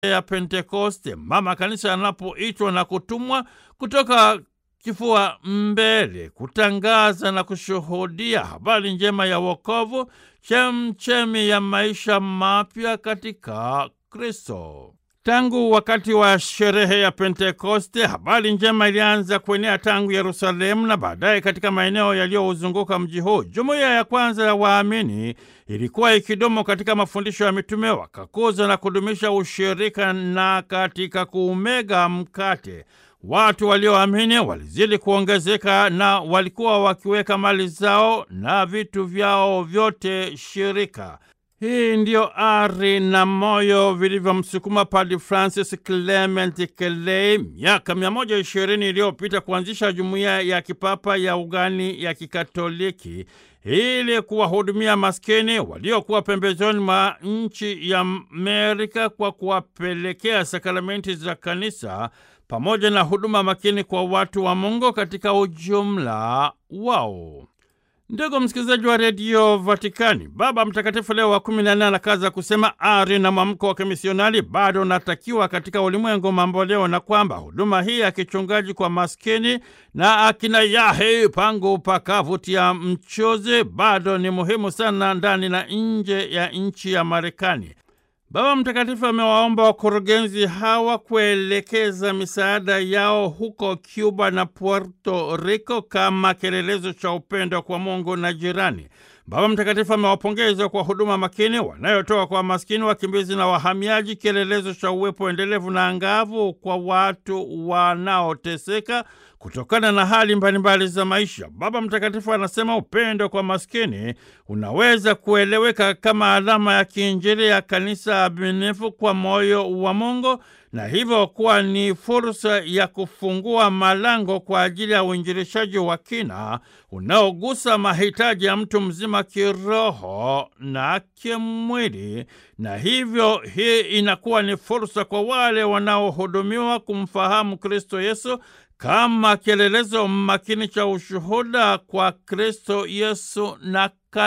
ya Pentekoste, mama kanisa anapoitwa na kutumwa kutoka kifua mbele kutangaza na kushuhudia habari njema ya wokovu, chemchemi ya maisha mapya katika Kristo. Tangu wakati wa sherehe ya Pentekoste, habari njema ilianza kuenea tangu Yerusalemu na baadaye katika maeneo yaliyouzunguka mji huu. Jumuiya ya kwanza ya waamini ilikuwa ikidumu katika mafundisho ya mitume, wakakuza na kudumisha ushirika na katika kuumega mkate. Watu walioamini walizidi kuongezeka na walikuwa wakiweka mali zao na vitu vyao vyote shirika. Hii ndiyo ari na moyo vilivyomsukuma Padre Francis Clement Kelei miaka 120 iliyopita kuanzisha jumuiya ya kipapa ya ugani ya Kikatoliki ili kuwahudumia maskini waliokuwa pembezoni mwa nchi ya Amerika kwa kuwapelekea sakramenti za kanisa pamoja na huduma makini kwa watu wa Mungu katika ujumla wao. Ndugu msikilizaji wa redio Vatikani, Baba Mtakatifu Leo wa kumi na nne anakaza kusema ari na mwamko wa kimisionari bado unatakiwa katika ulimwengu mambo leo, na kwamba huduma hii ya kichungaji kwa maskini na akina yahe pangu pakavutia mchuzi bado ni muhimu sana ndani na nje ya nchi ya Marekani. Baba Mtakatifu amewaomba wakurugenzi hawa kuelekeza misaada yao huko Cuba na Puerto Rico kama kielelezo cha upendo kwa Mungu na jirani. Baba Mtakatifu amewapongeza kwa huduma makini wanayotoa kwa maskini, wakimbizi na wahamiaji, kielelezo cha uwepo endelevu na angavu kwa watu wanaoteseka kutokana na hali mbalimbali za maisha. Baba Mtakatifu anasema upendo kwa maskini unaweza kueleweka kama alama ya kiinjili ya kanisa aminifu kwa moyo wa Mungu na hivyo kuwa ni fursa ya kufungua malango kwa ajili ya uinjilishaji wa kina unaogusa mahitaji ya mtu mzima kiroho na kimwili, na hivyo hii inakuwa ni fursa kwa wale wanaohudumiwa kumfahamu Kristo Yesu kama kielelezo makini cha ushuhuda kwa Kristo Yesu na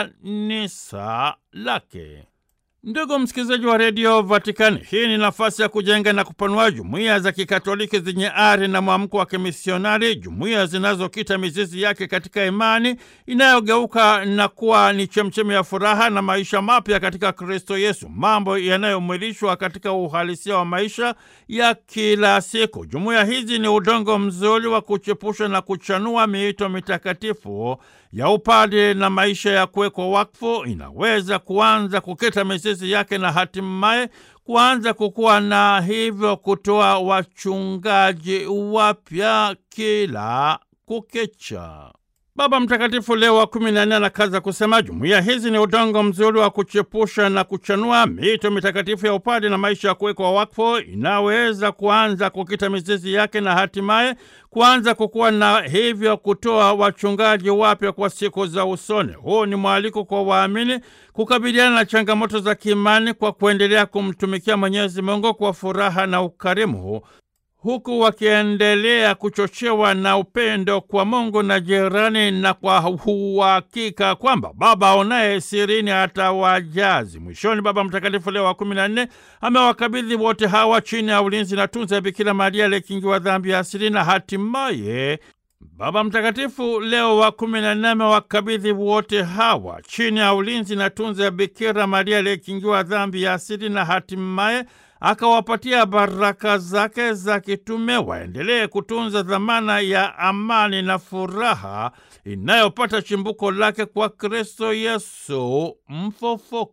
kanisa lake. Ndugu msikilizaji wa redio Vatikani, hii ni nafasi ya kujenga na kupanua jumuiya za kikatoliki zenye ari na mwamko wa kimisionari, jumuiya zinazokita mizizi yake katika imani inayogeuka na kuwa ni chemchemi ya furaha na maisha mapya katika Kristo Yesu, mambo yanayomwilishwa katika uhalisia wa maisha ya kila siku. Jumuiya hizi ni udongo mzuri wa kuchepusha na kuchanua miito mitakatifu ya upade na maisha ya kuwekwa wakfu. Inaweza kuanza kukita mizizi yake na hatimaye kuanza kukua na hivyo kutoa wachungaji wapya kila kukicha. Baba Mtakatifu Leo wa kumi na nne anakaza kusema jumuiya hizi ni udongo mzuri wa kuchepusha na kuchanua mito mitakatifu ya upadi na maisha ya kuwekwa wakfu, inaweza kuanza kukita mizizi yake na hatimaye kuanza kukuwa na hivyo kutoa wachungaji wapya kwa siku za usoni. Huu ni mwaliko kwa waamini kukabiliana na changamoto za kiimani kwa kuendelea kumtumikia Mwenyezi Mungu kwa furaha na ukarimu huku wakiendelea kuchochewa na upendo kwa Mungu na jirani, na kwa uhakika kwamba Baba aonaye sirini atawajazi. Mwishoni, Baba Mtakatifu Leo wa kumi na nne amewakabidhi wote hawa chini ya ulinzi na tunza ya Bikira Maria aliyekingiwa dhambi ya asili, na hatimaye Baba Mtakatifu Leo wa kumi na nne amewakabidhi wote hawa chini ya ulinzi na tunza ya Bikira Maria aliyekingiwa dhambi ya asili, na hatimaye akawapatia baraka zake za kitume waendelee kutunza dhamana ya amani na furaha inayopata chimbuko lake kwa Kristo Yesu mfufuka.